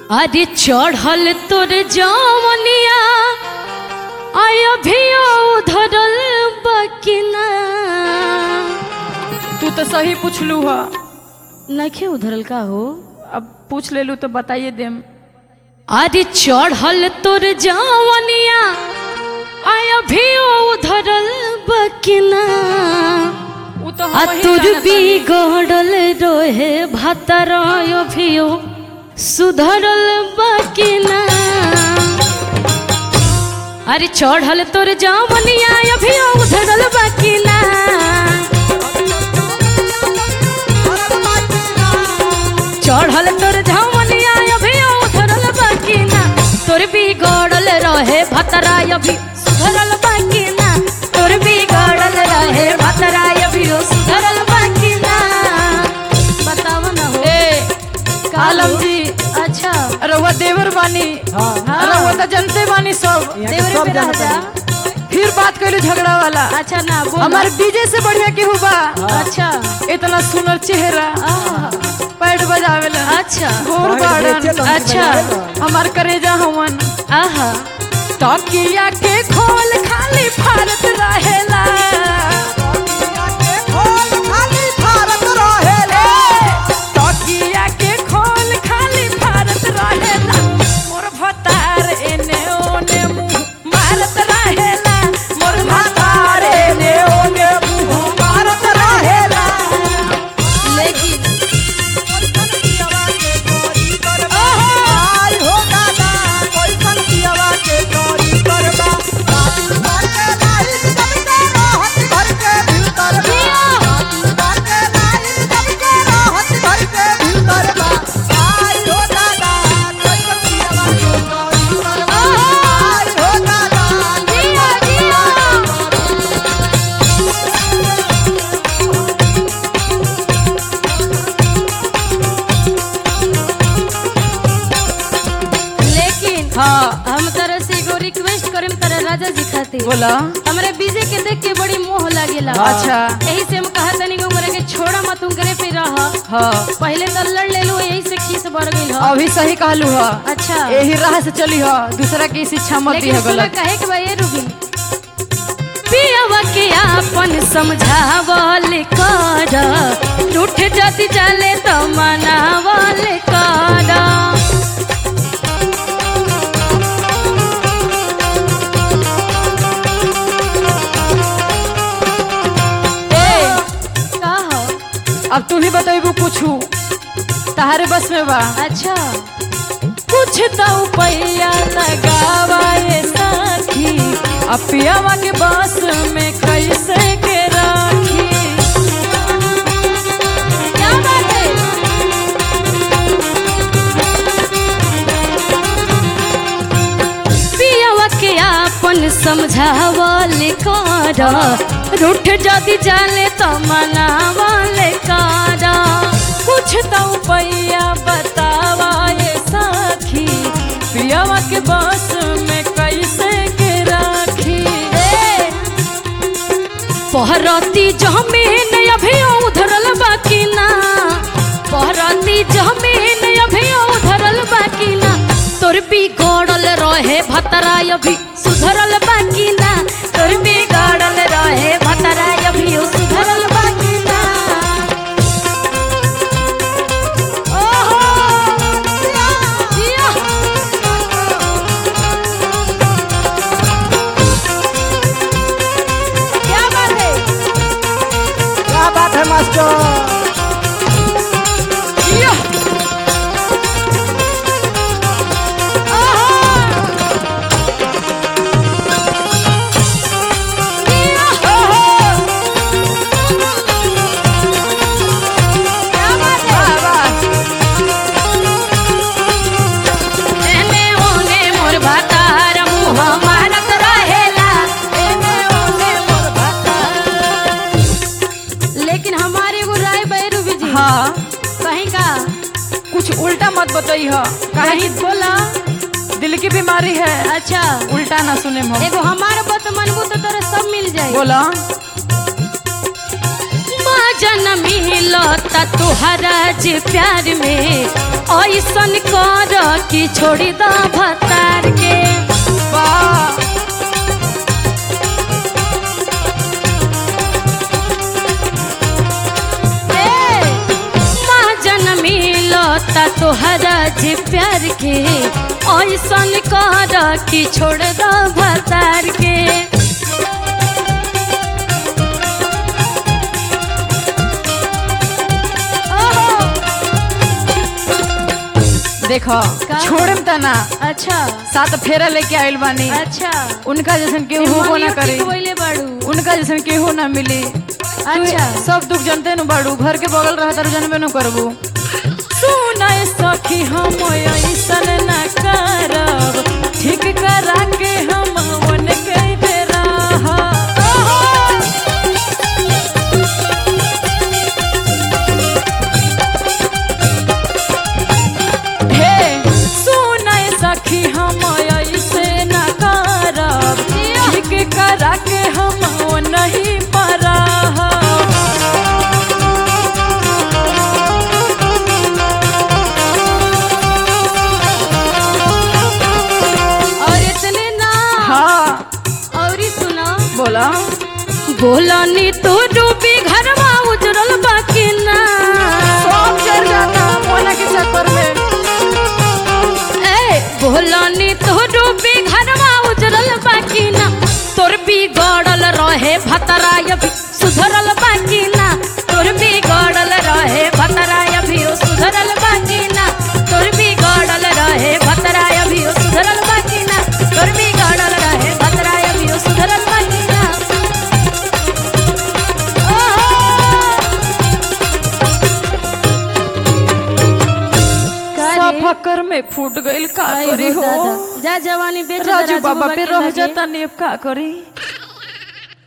अरे चढ़ल तोर जवनिया आय भी धरल बकिना तू तो सही पूछलू ह नखे उधरल का हो अब पूछ लेलू तो बताइए देम अरे चढ़ल तोर जवनिया आय भी धरल बकिना उ तो आ हम वही तुर जानत भी हनी। गड़ल रोहे भातर अभियो सुधरल बकिना अरे चढ़ल तोर जवनिया अभियो उधरल बकिना चढ़ल तोर जवनिया अभियो उधरल बकिना तोर भी गड़ल रहे भतरा अभी सुधरल बकिना तोर भी गड़ल रहे भतरा अभियो सुधरल बकिना बताव न हो ए का आलम हो? जी अच्छा रउआ देवर बानी हाँ। रउआ तो जनते बानी सब देवरे पे रह जा फिर बात कैलू झगड़ा वाला अच्छा ना बोल हमारे डीजे से बढ़िया केहू बा अच्छा इतना सुनर चेहरा आहा, पैड बजावेला अच्छा घोर गार्डन अच्छा हमार करेजा हवन आहा तकिया के खोल खाली भारत रहेला तकिया के खोल खाली भारत रहेला मोर भतार एने ओने मुंह मारत रहेला मोर भतार एने ओने मुंह मारत रहेला लेकिन जिया जिया लेकिन हाँ हम तरह से एगो रिक्वेस्ट करेम तरह राजा जी खातिर बोला हमरे बीजे के देख के बड़ी मोह लागेला अच्छा। यही से हम कहा तनी को मरे के छोड़ा मत तुम करे पे रह हाँ पहले तो लड़ ले लो यही से खीस बढ़ गई ह अभी सही कहलू ह अच्छा यही राह से चली ह दूसरा की शिक्षा मत दी लेकिन है सुना गलत कहे के भाई रुबी पियावा के आपन समझावल कर रूठ जति चले तो मनावल कर ए का हो अब तू ही बतेबू पूछू तहारे बस में बा अच्छा कुछ तो पैया लगावा ये साथी अब पियावा के बस में कैसे के राखी क्या बात है पियावा के आपन समझावल कर रूठ जदि जाले तो मनावल कर कुछ तो पैया बतावा ये साथी पियावा के बस में कैसे के राखी पहरती जमीन अभी उधरल बाकी ना पहरती जमीन अभी उधरल बाकी ना तोर भी गड़ल रहे भतरा अभी सुधरल बाकी ना तोर भी गड़ल रहे भतरा अभी सुधरल बाकी ना ओहो जिया क्या बात है क्या बात है मास्टर जिया। एने ओने मोर भातार मुँह मारत रहेला एने ओने मोर भातार लेकिन हमारे एगो राय बैरू जी हाँ कहीं का कुछ उल्टा मत बताई ह कहीं बोला दिल की बीमारी है अच्छा उल्टा ना सुने हम एगो हमार बात मनबू तो तोरा सब मिल जाए बोला माँ जन्म मिलता तुहरा जे प्यार में ऐसन कर कि छोड़ी द भतार के वाह माँ जन मिलता तोहरा जी प्यार के ऐसन कर कि छोड़ द भतार के देखो का? छोड़म त ना अच्छा सात फेरा लेके आइल बानी अच्छा उनका जैसन केहू होबो ना करे बोले बाड़ू उनका जैसन केहू ना मिली अच्छा तू सब दुख जानते नु बाड़ू घर के बगल रह तर जानबे नु करबू सुनाए सखी हम ऐसन ना करब ठीक करा के हम वन के बेरा हे सुनाए सखी हम ऐसे ना करब ठीक करा के हम नहीं परा और इतने ना हाँ और ही सुना बोला बोला नी तो डूबी घरवा उजरल बाकी ना सब चल जाता मोना के चक्कर में ए बोला नी तो डूबी घरवा उजरल बाकी ना तोर भी गड़ल रहे भतराय भी सुधरल बाकी ना तोर भी गड़ल रहे भतराय भी सुधरल बाकी ना तोर भी गड़ल रहे भतराय भी सुधरल बाकी ना तोर भी गड़ल रहे भतराय भी सुधरल बाकी ना सब फकर में फूट गइल का करी हो जा जवानी बेच राजू दराजू बाबा पे के रह लगे। जाता नेब का करी